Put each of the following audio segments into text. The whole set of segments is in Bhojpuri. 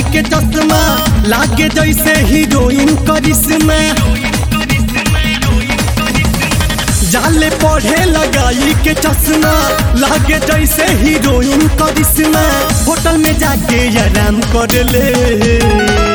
के चश्मा लागे जैसे हीरोइन करिश्मा जाले पढ़े लगाई के चश्मा लागे जैसे हीरोइन करिश्मा होटल में जाके आराम कर ले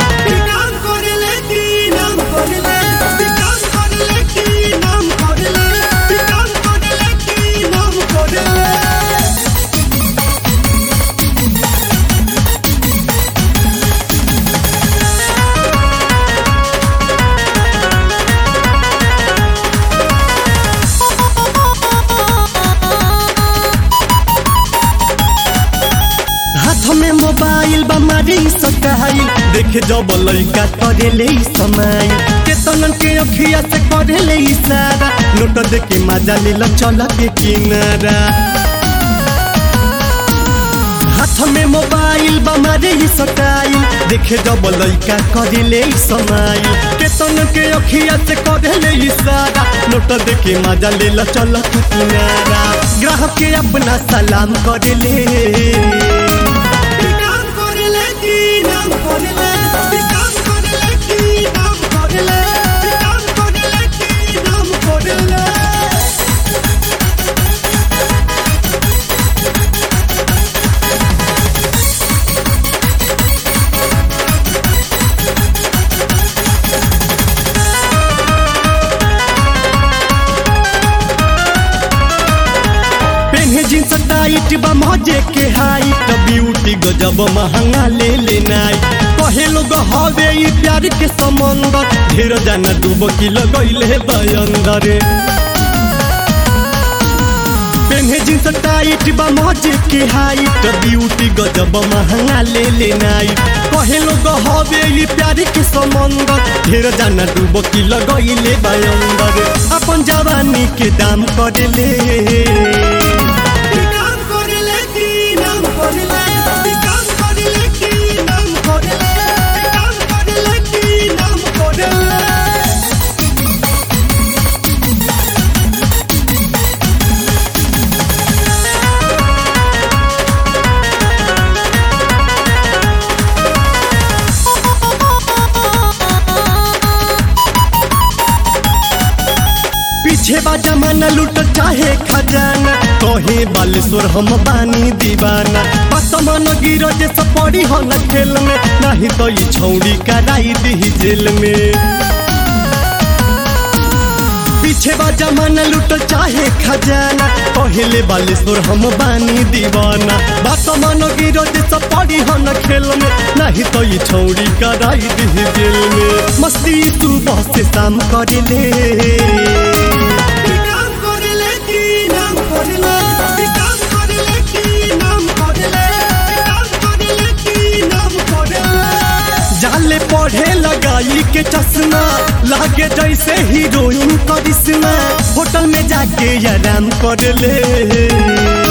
हाथ में मोबाइल बमारी सटाइल देखे जब लइका करे ले समाइल केतन के अखिया से करे ले इशारा नोट दे के मजा ले लो चल के किनारा हाथ में मोबाइल बमारी सटाइल देखे जब लइका करे ले समाइल केतन के अखिया से करे ले इशारा नोट दे के मजा ले लो चल के किनारा ग्राहक के अपना सलाम करे ले पेन्हे जींस टाइट बा मजे के हाइट ब्यूटी गजब महंगा ले लेनाई कहे लोग हवे ई प्यार के समंदर ढेर जाना डूब की लगैले बयंदर पेन्हे जींस टाइट बा मजे के हाइट ब्यूटी गजब महंगा ले लेनाई कहे लोग हवे ई प्यार के समंदर ढेर जाना डूब की लगैले बयंदर अपन जवानी के दाम कर ले पीछे बा जमाना लूट चाहे खजाना कहे बालेश्वर हम बानी दीवाना बसमान गिरो जे पड़ी हो न खेल में नहीं तो ये छौड़ी कराई दी जेल में पीछे बा जमाना लूट चाहे खजाना कहले बालेश्वर हम बानी दीवाना बसमान गिरो जे पड़ी हो न खेल में नहीं तो ये छौड़ी कराई दी जेल में मस्ती सुबह से शाम कर ले जाले पढ़े लगाई के चश्मा लागे जैसे हीरोइन करिश्मा होटल में जाके आराम कर ले